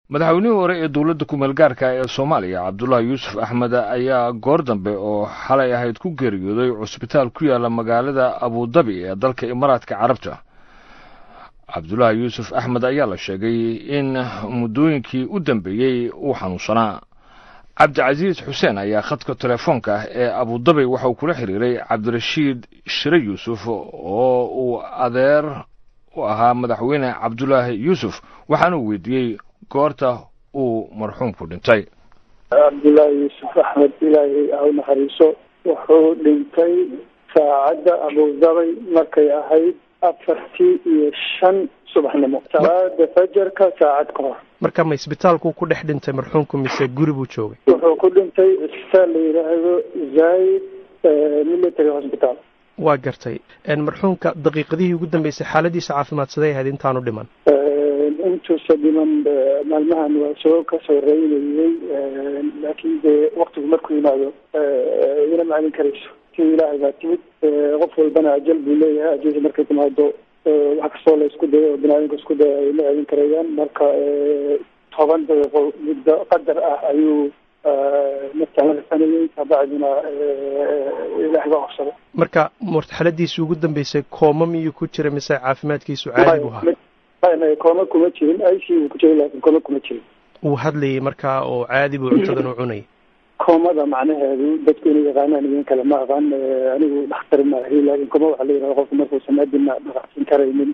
madaxweynihii hore ee dowladda kumeel gaarka ee soomaaliya cabdullaahi yuusuf axmed ayaa goor dambe oo xalay ahayd ku geeriyooday cusbitaal ku yaala magaalada abudabi ee dalka imaaraadka carabta cabdullaahi yuusuf axmed ayaa la sheegay in muddooyinkii u dambeeyey uu xanuunsanaa cabdicasiis xuseen ayaa khadka telefoonka ah ee abudabi waxauu kula xiriiray cabdirashiid shire yuusuf oo uu adeer u ahaa madaxweyne cabdulaahi yuusuf waxaanuu weydiiyey goorta uu marxuumku dhintay cabdullaahi yuusuf axmed ilaahay ha u naxariiso wuxuu dhintay saacadda abudabay markay ahayd afartii iyo shan subaxnimo salaada fajarka saacad ka hor marka ma isbitaalku ku dhex dhintay marxuumku mise guri buu joogay wuxuu ku dhintay isbitaal la yidhaahdo zaid military hospital waa gartay marxuumka daqiiqadihii ugu dambeysay xaaladiisa caafimaadsaday ahayd intaanu dhiman intuusa dhiman maalmahan waa soo ka soo reynayey laakiin dee waktigu markuu yimaado ina maclin karayso si ilaahay baa timid qof walbana ajal buu leeyahay ajalsi markay timaado wax kastoo la isku dayo oo binaadamka isku daya ay ma celin karayaan marka toban daqiiqo muddo qadar ah ayuu naftasanayey kabacdina ilaahay baa qabsaday marka mortaxaladiisii ugu dambeysay kooma miyuu ku jira mise caafimaadkiisu caadi buu ahaa may kooma kuma jirin ic buu ku jiray laakin kooma kuma jirin wuu hadlayay markaa oo caadi buu cuntadan u cunayay koomada macnaheedu dadku inay yaqaanaan idin kale ma aqaan anigu dhakhtar maahi laakin kooma waxaa la yihahda qofku markuusan adina dhaqacsin karaynin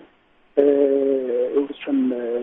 uusan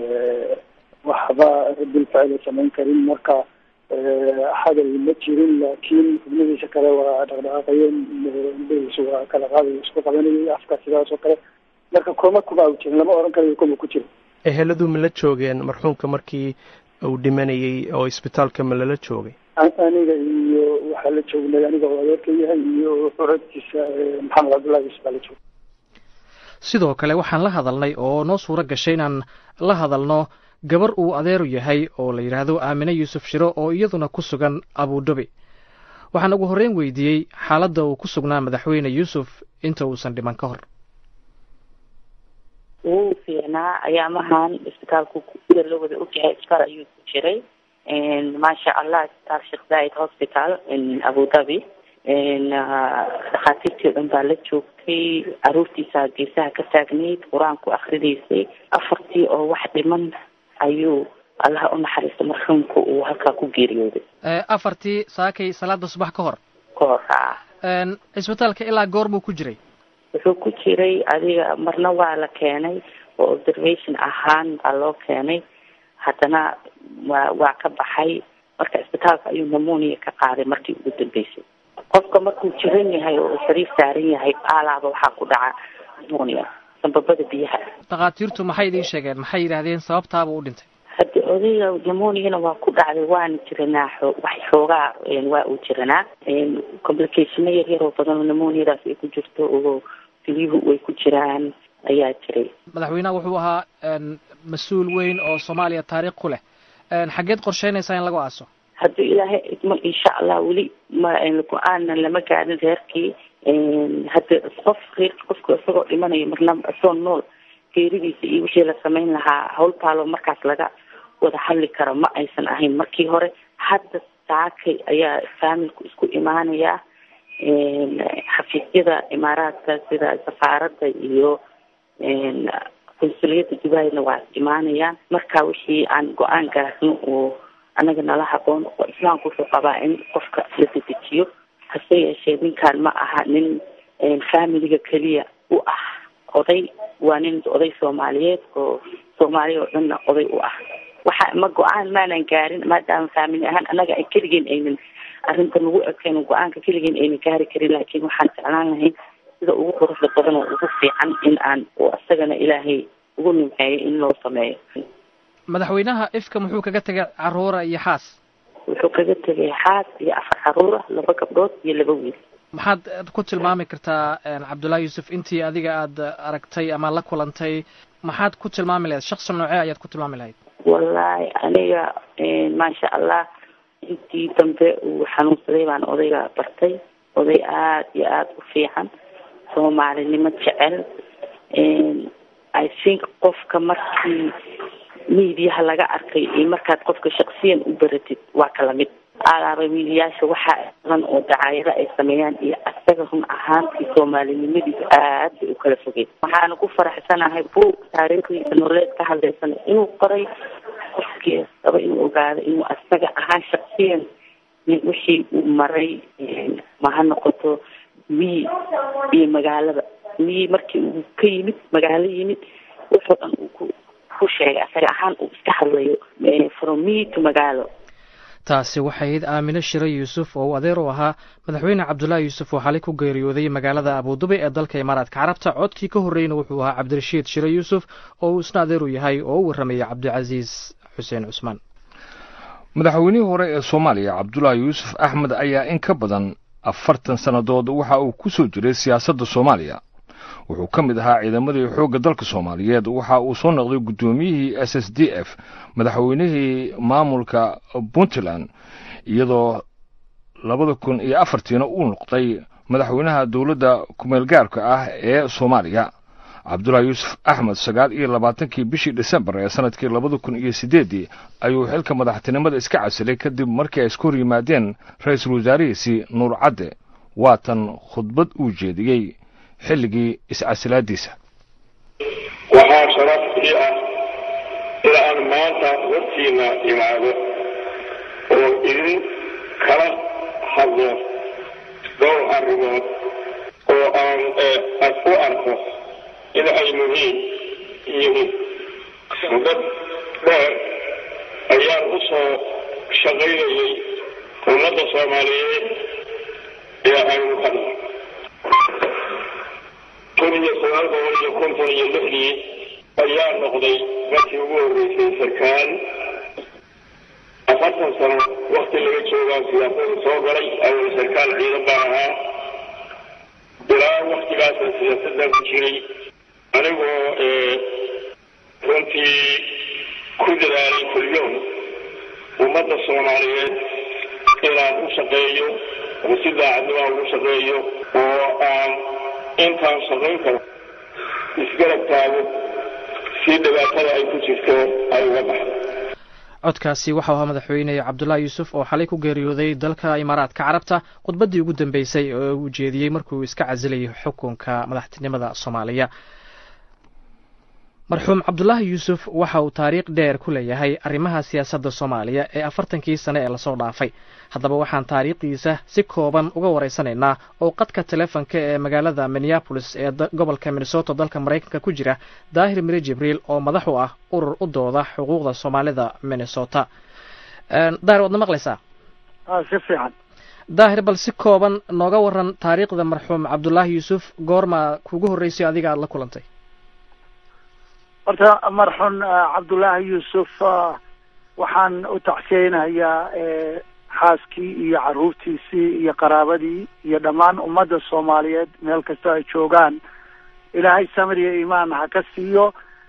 waxba bilfacil samayn karin marka hadal ma jirin laakiin xubnihiisa kale waa dhaqdhaqaaqayeen indhahiisu waa kala qaaday isku qabanayay afka sidaas oo kale marka kooma kuma au jirin lama oran karayo kuma ku jiro eheladu ma la joogeen marxuumka markii uu dhimanayey oo isbitaalka ma lala joogay aniga iyo waxaa la joognay aniga oo adeerka yahay iyo xuradkiisa maxamed cabdullahi yuusuf baa la joogay sidoo kale waxaan la hadalnay oo noo suuro gashay inaan la hadalno gabar uu adeeru yahay oo la yidhaahdo aamine yuusuf shiro oo iyaduna ku sugan abudabi waxaan ugu horreyn weydiiyey xaaladda uu ku sugnaa madaxweyne yuusuf inta uusan dhiman ka hor wuu fiicnaa ayaamahan isbitaalku sida loo wada ogyahay isbitaal ayuu ku jiray maasha allah isbitaal sheekh zaid hospital abudabi dhakhaatiirtii o dhan baa la joogtay caruurtiisa geesaha ka taagnayd qur-aanku akridaysay afartii oo wax dhiman ayuu allaha u naxariista marxuumka uu halkaa ku geeriyooday afartii saakay salaada subax ka hor ka hor a cisbitaalka ilaa goor buu ku jiray wuxuu ku jiray adiga marna waa la keenay oo observation ahaan baa loo keenay haddana waa waa ka baxay marka isbitaalka ayuu namonia ka qaaday markii ugu dambeysay qofka markuu jiran yahay oo sariir saaran yahay aalaaba waxaa ku dhaca namonia sanbabada biyaha dhakhaatiirtu maxay idiin sheegeen maxay yidhaahdeen sababtaaba u dhintay haddi odayga namoniana waa ku dhacday waana jiranaa xoo wax xoogaa waa uu jiranaa complicationo yar yar oo badan oo namoniadaas ay ku jirto oo filiyuhu way ku jiraan ayaa jiray madaxweynaha wuxuu ahaa mas-uul weyn oo soomaaliya taariikh ku leh xaggeed qorsheynaysaa in lagu aaso haddii ilaahay idmo insha allah weli ma go-aanna lama gaarin reerkii hadda qof reerki qofka isagoo dhimanayo marna isagoo nool geeridiisa iyo wixii la samayn lahaa hawl baaloo markaas laga wada hadli karo ma aysan ahayn markii hore hadda saakay ayaa faamilku isku imaanayaa xafiisyada imaaraadka sida safaaradda iyo qunsuliyadda dubaayna waa imaanayaan marka wixii aan go-aan gaarno oo anaga nala haboon oo islaamku wuxuu qabaa in qofka la dedejiyo hase yeeshee ninkaan ma aha nin faamiliga keliya u ah oday waa nin oday soomaaliyeed oo soomaaliya oo dhanna oday u ah waxa ma go-aan maanan gaarin maadaama faamili ahaan annaga ay keligeen aynan arrinta nagu ekeen go-aanka keligeen aynan gaari karin laakiin waxaan jeclaan lahayn sida ugu quruxda badan oo ugu fiican in aan isagana ilaahay ugu nimceeyo in loo sameeyo madaxweynaha ifka muxuu kaga tegay caruura iyo xaas wuxuu kaga tegay xaas iyo afar caruura laba gabdhood iyo laba wiil maxaad ku tilmaami kartaa cabdullaahi yuusuf intii adiga aada aragtay ama la kulantay maxaad ku tilmaami lahayd shaqsi noocee ayaad ku tilmaami lahayd wallaahi aniga maasha allah intii dambe uu xanuunsaday baan odayga bartay oday aada iyo aada u fiican soomaalinimo jecel i think qofka markii miidiyaha laga arkay iyo markaad qofka shaksiyan u baratid waa kala mid alaaba miidiyaasha waxaa badan oo dacaayado ay sameeyaan iyo asaga run ahaantii soomaalinimadiisu aad bay u kala fogeen waxaana ku faraxsanahay buug taariikhdiisa nololeed ka hadlaysan inuu qoray qofkii raba inuu ogaado inuu asaga ahaan shaksiyan wixii uu maray ma ha noqoto miyi iyo magaalada miyi markii uu ka yimid magaalo yimid wuxuu dhan uu ku ku sheegay asaga ahaan uu iska hadlayo from miyi to magaalo taasi waxay ahayd aamine shire yuusuf oo uu adeer u ahaa madaxweyne cabdullaahi yuusuf oo xalay ku geeriyooday magaalada abudubi ee dalka imaaraadka carabta codkii ka horreeyna wuxuu ahaa cabdirashiid shire yuusuf oo uu isna adeer u yahay oo u warramayay cabdicasiis xuseen cusmaan madaxweynihii hore ee soomaaliya cabdulaahi yuusuf axmed ayaa in ka badan afartan sannadood waxa uu ku soo jiray siyaasadda soomaaliya wuxuu ka mid ahaa ciidamadii xoogga dalka soomaaliyeed waxa uu soo noqday guddoomiyihii s s d f madaxweynihii maamulka puntland iyadoo labada kun iyo afartiina uu noqday madaxweynaha dowladda kumeel gaarka ah ee soomaaliya cabdulaahi yuusuf axmed sagaal iyo labaatankii bishii dhisembar ee sanadkii labada kun iyo siddeeddii ayuu xilka madaxtinimada iska casilay kadib markii ay isku hor yimaadeen ra-iisul wasaarihiisii nuur cadde waatan khudbad uu jeediyey xilligii iscasilaadiisa waxaa sharaf ii ah in aan maanta hortiina imaado oo idin kala hadlo dhowr arrimood oo aan u arko in ay muhiim yihiin mudad dheer ayaan u soo shaqaynayay ummadda soomaaliyeed ee aynu hadla kun iyo sagaal boqol iyo konton iyo lixdii ayaa noqday markii ugu horreysay sarkaal afartan sano wakti laga joogaa siyaasada soo galay awal sarkaal ciidan baan ahaa ilaa waktigaasa siyaasaddan ku jiray anigoo runtii ku dadaalay kulyoon ummadda soomaaliyeed inaan u shaqeeyo oo si daacadnimo ugu shaqeeyo oo aan intaan shaqayn karo isgarab taago si dhibaatada ay ku jirto ay uga baxdo codkaasi waxau ahaa madaxweyne cabdullaahi yuusuf oo xalay ku geeriyooday dalka imaaraadka carabta khudbaddii ugu dambeysay oo uu jeediyey markuu iska casilayay xukunka madaxtinimada soomaaliya marxuum cabdulaahi yuusuf waxa uu taariikh dheer ku leeyahay arrimaha siyaasadda soomaaliya ee afartankii sane ee lasoo dhaafay haddaba waxaan taariikhdiisa si kooban uga waraysanaynaa oo qadka telefonka ee magaalada minneabolis ee gobolka minnesota dalka maraykanka ku jira daahir mire jibriil oo madax u ah urur u dooda xuquuqda soomaalida minnesota daahir waadna maqlaysaa si fiican daahir bal si kooban nooga waran taariikhda marxuum cabdulaahi yuusuf goorma kuugu horreysay adiga aada la kulantay horta marxuun cabdullaahi yuusuf waxaan u tacsiyeynayaa xaaskii iyo caruurtiisii iyo qaraabadii iyo dhammaan ummadda soomaaliyeed meel kasta ay joogaan ilaahay samir iyo iimaan ha ka siiyo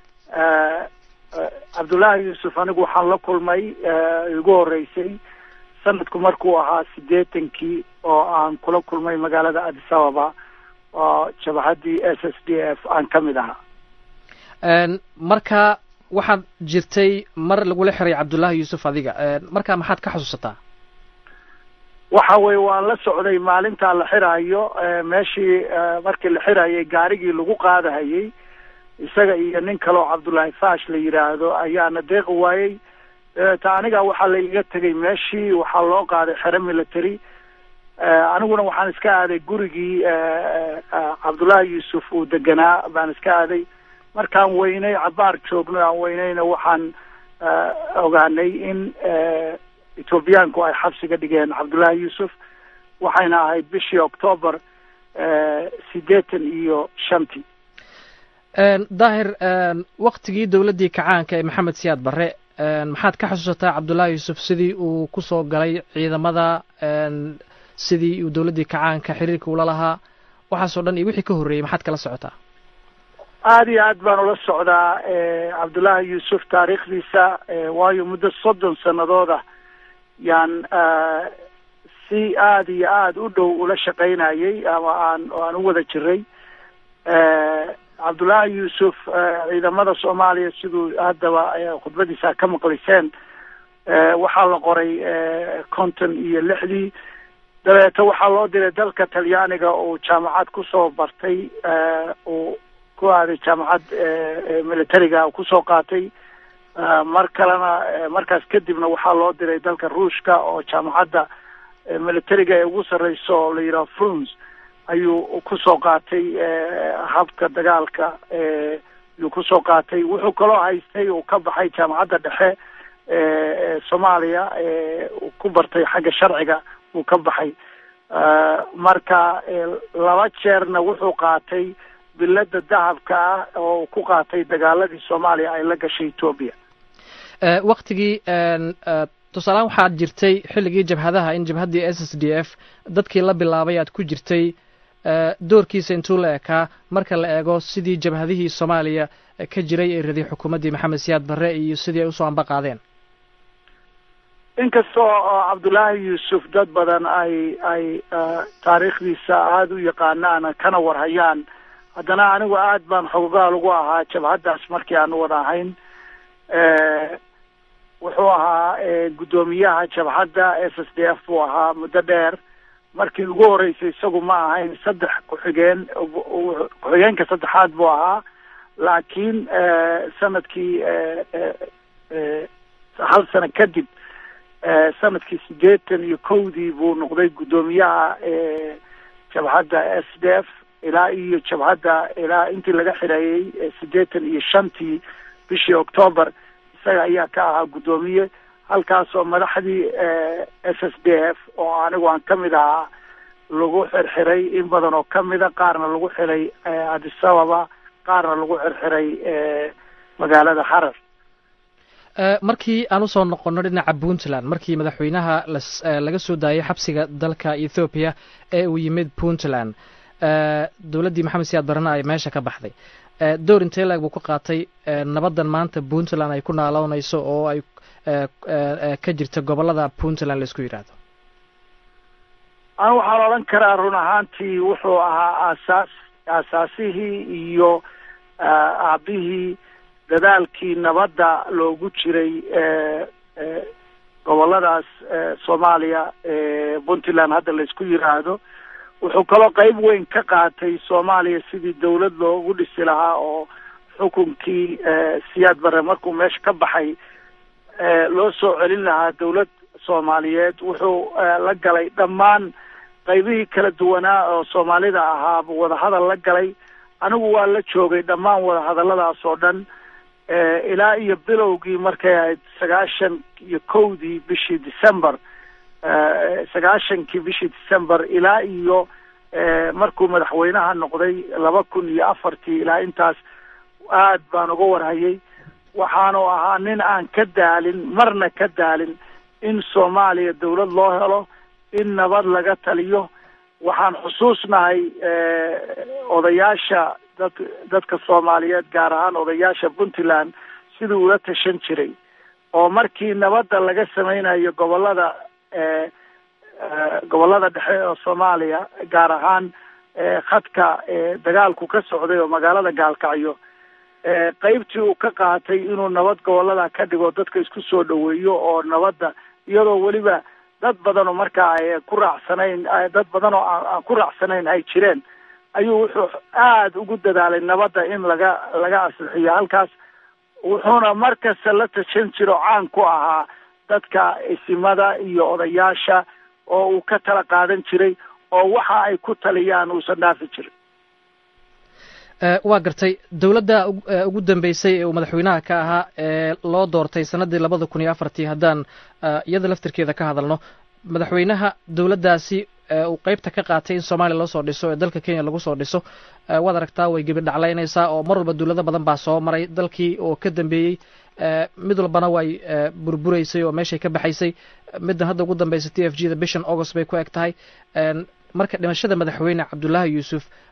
cabdullaahi yuusuf anigu waxaan la kulmay igu horreysay sanadku markuu ahaa siddeetankii oo aan kula kulmay magaalada addis ababa oo jabahaddii s s d f aan ka mid ahaa marka waxaad jirtay mar lagula xiray cabdullaahi yuusuf adiga marka maxaad ka xusuusataa waxa weye waan la socday maalintaa la xiraayo meeshii markii la xirayay gaarigii lagu qaadahayay isaga iyo nin kaleo cabdullaahi fash la yidhaahdo ayaana deeqi waayey ta aniga waxaa la iga tegay meeshii waxaa loo qaaday xero military aniguna waxaan iska aaday gurigii cabdullaahi yuusuf uu deganaa baan iska aaday markaan weynay cabaar joogno aan weynayna waxaan ogaanay in ethoobiyaanku ay xabsiga dhigeen cabdullaahi yuusuf waxayna ahayd bishii octoobar siddeetan iyo shantii daahir waktigii dowladdii kacaanka ee maxamed siyaad barre maxaad ka xusuusataa cabdullaahi yuusuf sidii uu kusoo galay ciidamada sidii uu dowladdii kacaanka xiriirka ula lahaa waxaasoo dhan iyo wixii ka horreeyey maxaad kala socotaa aada iyo aad baan ula socdaa cabdullaahi yuusuf taariikhdiisa waayo muddo soddon sanadooda yaan si aada iyo aada u dhow ula shaqaynayay ama aan aan u wada jiray cabdullaahi yuusuf ciidamada soomaaliya siduu haddaba khudbadiisa ka maqliseen waxaa la qoray konton iyo lixdii dabeeto waxaa loo diray dalka talyaaniga uu jaamacad kusoo bartay uu ku aaday jaamacad militariga kusoo qaatay mar kalena markaas kadibna waxaa loo diray dalka ruushka oo jaamacadda militariga ee ugu sarreyso oo la yidhaha fruns ayuu kusoo qaatay habka dagaalka ayuu kusoo qaatay wuxuu kaloo haystay uu ka baxay jaamacadda dhexe soomaaliya ku bartay xagga sharciga uu ka baxay marka laba jeerna wuxuu qaatay bilada dahabka ah oo ku qaatay dagaaladii soomaaliya ay la gashay etoobiya waktigii tusaalehaan waxaad jirtay xilligii jabhadaha in jabhaddii s s d f dadkii la bilaabay aad ku jirtay doorkiisa intuu la ekaa marka la eego sidii jabhadihii soomaaliya ka jiray ee raday xukuumaddii maxamed siyaad barre iyo sidii ay usoo amba qaadeen inkastoo cabdullaahi yuusuf dad badan ay ay taariikhdiisa aada u yaqaanaan kana warhayaan haddana anigu aad baan xogogaal ugu ahaa jabhaddaas markii aan wada ahayn wuxuu ahaa guddoomiyaha jabhadda s s d f buu ahaa muddo dheer markii ugu horeysay isagu ma ahayn saddex ku-xigeen ku-xigeenka saddexaad buu ahaa laakiin sanadkii hal sano kadib sanadkii siddeetan iyo kowdii buu noqday guddoomiyaha jabhadda s d f ilaa iyo jabhadda ilaa intii laga xireeyey siddeetan iyo shantii bishii octoobar isaga ayaa ka ahaa guddoomiye halkaasoo madaxdii s s d f oo anigu aan ka mid ahaa lagu xirxiray in badan oo kamida qaarna lagu xiray addis ababa qaarna lagu xirxiray magaalada harar markii aan usoo noqono dhinaca puntland markii madaxweynaha laga soo daayay xabsiga dalka ethoobiya ee uu yimid puntland dowladdii maxamed siyaad barana ay meesha ka baxday door intee laeg buu ka qaatay nabaddan maanta puntland ay ku naaloonayso oo ay ka jirta gobollada puntland laisku yidhaahdo anu waxaan odhan karaa run ahaantii wuxuu ahaa aasaas aasaasihii iyo aabihii dadaalkii nabadda loogu jiray gobolladaas soomaaliya puntland hadda laisku yidhaahdo wuxuu kaloo qeyb weyn ka qaatay soomaaliya sidii dawlad loogu dhisi lahaa oo xukunkii siyaad barre markuu meesha ka baxay loo soo celin lahaa dawlad soomaaliyeed wuxuu la galay dhammaan qaybihii kala duwanaa oo soomaalida ahaa wadahadal la galay anigu waa la joogay dhammaan wadahadalladaas oo dhan ilaa iyo bilowgii markay ahayd sagaashan iyo kowdii bishii december sagaashankii bishii december ilaa iyo markuu madaxweynaha noqday laba kun iyo afartii ilaa intaas aad baan uga warhayay waxaanu ahaa nin aan ka daalin marna ka daalin in soomaaliya dawlad loo helo in nabad laga taliyo waxaan xusuusnahay odayaasha dad dadka soomaaliyeed gaar ahaan odayaasha puntland siduu ula tashan jiray oo markii nabadda laga sameynayo gobollada gobollada dhexe oo soomaaliya gaar ahaan khadka dagaalku ka socday oo magaalada gaalkacyo qeybtii uu ka qaatay inuu nabad gobollada ka dhigo dadka isku soo dhaweeyo oo nabadda iyadoo weliba dad badan oo markaa ay ku raacsanayn dad badan oo aan ku raacsanayn ay jireen ayuu wuxuu aada ugu dadaalay nabadda in laga laga aslixiyo halkaas wuxuuna markasta la tashan jiro caan ku ahaa dadka isimada iyo odayaasha oo uu ka tala qaadan jiray oo waxa ay ku taliyaan uusan dhaafi jirin waa gartay dowladda ugu dambeysay ee uu madaxweynaha ka ahaa ee loo doortay sannaddii labada kun iyo afartii haddaan iyada laftirkeeda ka hadalno madaxweynaha dowladdaasi uu qeybta ka qaatay in soomaaliya loo soo dhiso ee dalka kenya lagu soo dhiso waad aragtaa way gebi dhaclaynaysaa oo mar walba dowlado badan baa soo maray dalkii oo ka dambeeyey mid walbana way burburaysay oo meeshay ka baxaysay middan hadda ugu dambaysa t f g da bishan august bay ku eg tahay marka dhimashada madaxweyne cabdullaahi yuusuf